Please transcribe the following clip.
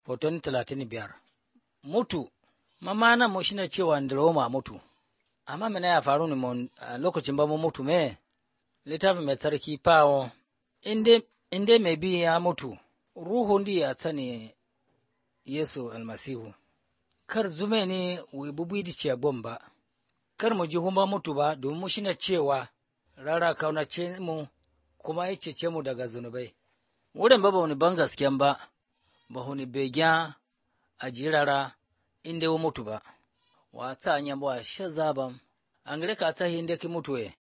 hoton talatin biyar mutu mamana mu shine cewa ndiroma mutu amma mene ya faru ne mun lokacin ba mu mutu me littafin mai tsarki fawo inda mai bi ya mutu ruhu ndi ya tsane yesu almasihu kar zume ne wi bubu di ce ba kar mu ji humba mutu ba domin mu shine cewa rara kaunace mu kuma ya cece mu daga zunubai wurin ba ba wani ban gasken ba ba wani begen a jirara inda ya mutu ba wa ta anya ba shi zaban an gare ka ta inda ki mutu e